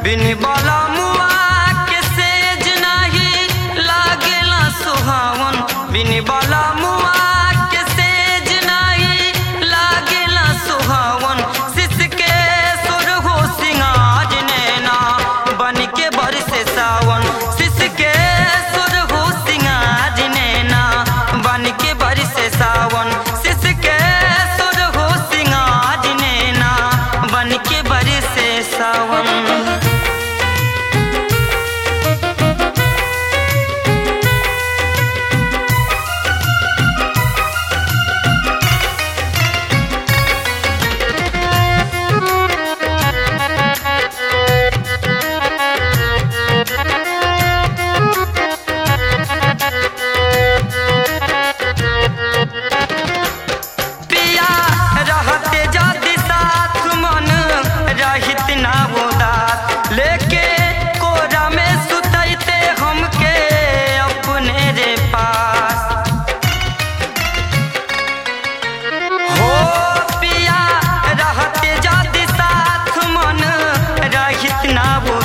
बिन बाला मुआ के सेज नाही लागेला सुहावन बिन बाला मुआ के सेज नाही लागेला सुहावन सिस के सुर हो सिंगाज नैना बन के बरसे सावन सिस के सुर हो सिंगाज नैना बन के बरसे सावन सिस के सुर हो सिंगाज नैना बन के बरसे सावन पिया रहते जाति साथ मन रहित ना उदास लेके कोरा में सुतैते हमके अपने रे पास हो पिया रहते जाति साथ मन रहित ना